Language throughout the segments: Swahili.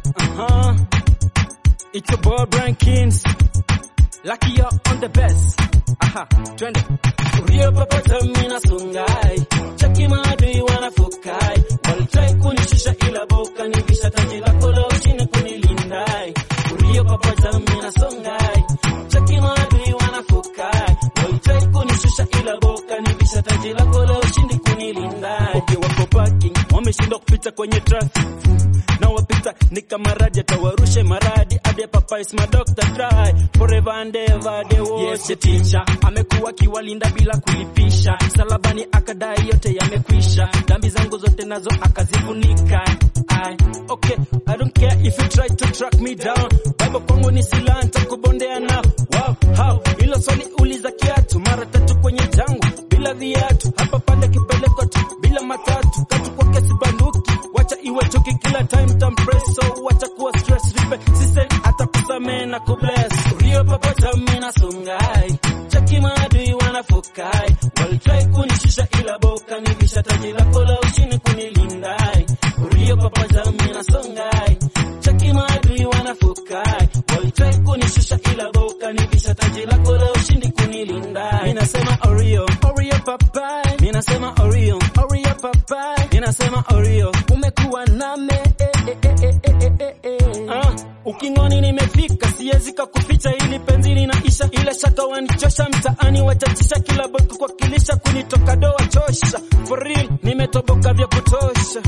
Uh-huh. It's your boy Brian Kings. Lucky you're on the best. Aha, twende. Uliyopapata mina sungai, chaki maadui wanafukai, walitrai kunishusha ila boka nivisha taji lako la ushindi kunilindai. Uliyopapata mina songai, chaki maadui wanafukai, walitrai kunishusha ila boka nivisha taji lako la ushindi kunilindai. Okay, wako parking, wameshindwa kupita kwenye traffic. Na wapita ni kama radi, atawarushe maradi ade papa is my doctor try forever and ever they will. Yes, the teacher amekuwa kiwalinda bila kulipisha, salabani akadai yote yamekwisha, dhambi zangu zote nazo akazifunika. I, okay, I don't care if you try to track me down. Bible kwangu ni silaha nitakubondea na wow, how hilo swali uliza kiatu mara tatu kwenye jangu bila viatu, hapa pale kipeleko tu bila matatu, katu kwa kesi banduki, wacha iwe chuki kila time tampress, so wacha kuwa stress ripe system atakusamee na kubless. Uliyopapata mina songai, chaki maadui wanafukai, walitrai kunishusha ila boka nivisha taji lako la ushindi kunilindai. Uliyopapata mina songai, chaki maadui wanafukai, walitrai kunishusha ila boka nivisha taji lako la ushindi kunilindai. Minasema Oreo, Oreo papai. Minasema Oreo, Oreo papai. Minasema Oreo, umekuwa name eh, eh, eh, eh, eh, eh, eh. Ah, ukingoni nimefika, siwezi kukuficha ili penzi linaisha, ile shaka wanichosha mtaani, wachachisha kila boku kwa kilisha, kunitoka doa chosha, for real nimetoboka vya kutosha.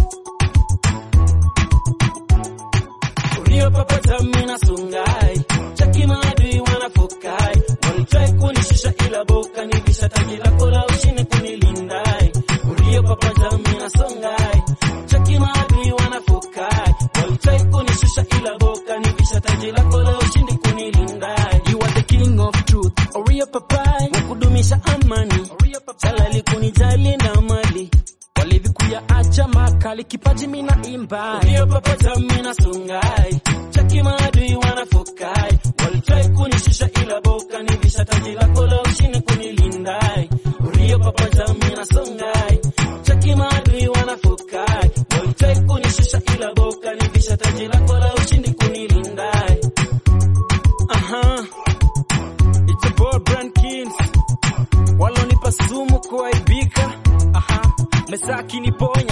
Uliyopapata mina songai, chaki maadui wanafukai, walitrai kunishusha ila boka nivisha taji lako la ushindi kunilindai. Uliyopapata mina songai, chaki maadui wanafukai, walitrai kunishusha ila boka nivisha taji lako la ushindi kunilindai. You are the king of truth, Oreo papai, wa kudumisha amani, salali kunijali na mali, walevi kuyaacha makali, kipaji mina imba Uliyopapata mina songai, chaki maadui wanafukai, walitrai kunishusha ila boka nivisha taji lako la ushindi kunilindai. Uliyopapata mina songai, chaki maadui wanafukai, walitrai kunishusha ila boka nivisha taji lako la ushindi kunilindai. Aha. It's a boy brand kings. Walonipa sumu kuaibika. Aha. Mesaki niponya